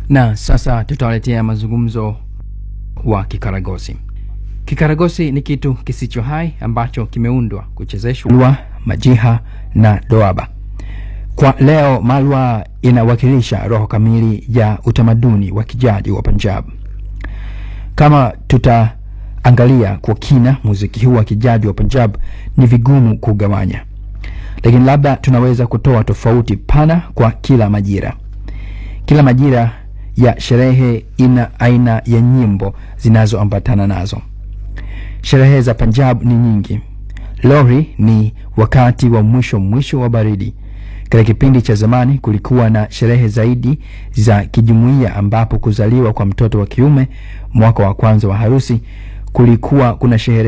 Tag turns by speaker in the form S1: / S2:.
S1: Na sasa tutawaletea mazungumzo wa kikaragosi. Kikaragosi ni kitu kisicho hai ambacho kimeundwa kuchezeshwa malwa, majiha na doaba. Kwa leo, malwa inawakilisha roho kamili ya utamaduni wa kijadi wa Punjab. Kama tutaangalia kwa kina muziki huu wa kijadi wa Punjab, ni vigumu kugawanya, lakini labda tunaweza kutoa tofauti pana kwa kila majira. Kila majira ya sherehe ina aina ya nyimbo zinazoambatana nazo. Sherehe za Punjab ni nyingi. Lohri ni wakati wa mwisho mwisho wa baridi. Katika kipindi cha zamani kulikuwa na sherehe zaidi za kijumuiya, ambapo kuzaliwa kwa mtoto wa kiume, mwaka wa kwanza wa harusi, kulikuwa kuna sherehe